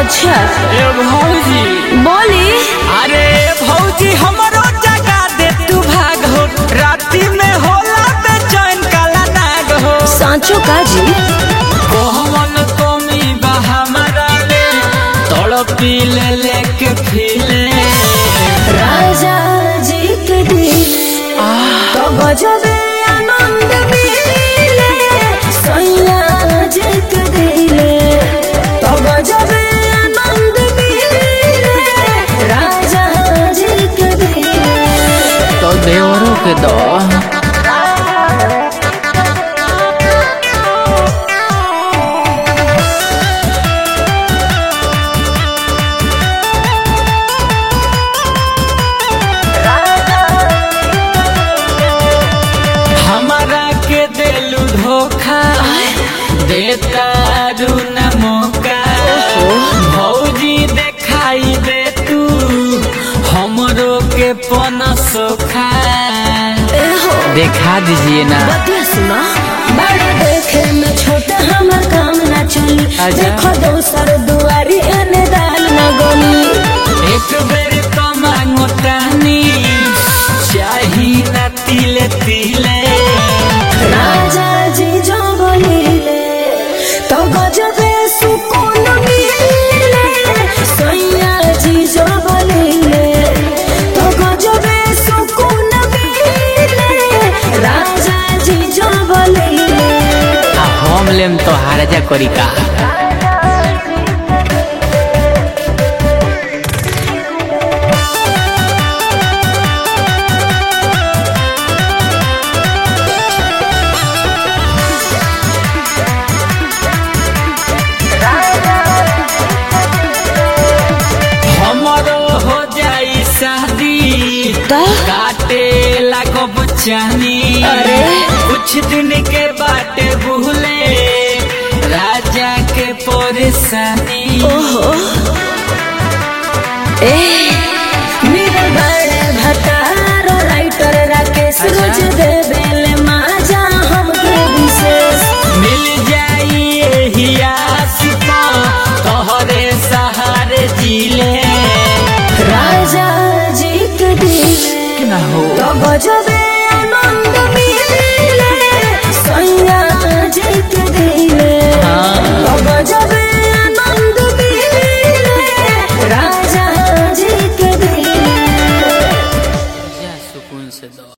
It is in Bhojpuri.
अच्छा ए भौजी बोली अरे भौजी हमरो जगा दे तू भाग हो राती में होला बेचैन काला नाग हो सांचो का जी कोहमन कमी बा हमारा ले तड़पी ले लेके फिले राजा जी के दिल तो गजबे आनंद मिले सैया जी के दिल तो गजबे आनंद मिले राजा जी के दिल तो देवरों के दो हमारा के दिलु धोखा देता रू न मौका भौजी देखाई दे तू हमरो के पन सोखा देखा दीजिए ना बतिया सुना बड़ा देखे में छोटा हमर काम ना चली अच्छा। देखो दोसर दुआरी एने दाल न गली एक बेर तो मांगो तानी चाही ना तिले तिले राजा जी जो बोलिले तो गजबे सुकून मिले सैया जी जो बोलिले तो गजबे सुकून मिले राजा जी जो बोलिले आ हम लेम तो हारजा करी का हमरो हो जाई शादी तो काटे लागब चानी अरे। कुछ दिन के बाटे भूले राजा के परेशानी ओहो ए मेरे बड़े भतारो राइटर राकेश अच्छा। रोज दे बेले माजा हमके विशेष मिल जाई यही आस पा तोहरे सहारे जिले राजा जी के दिल ना हो तो गजबे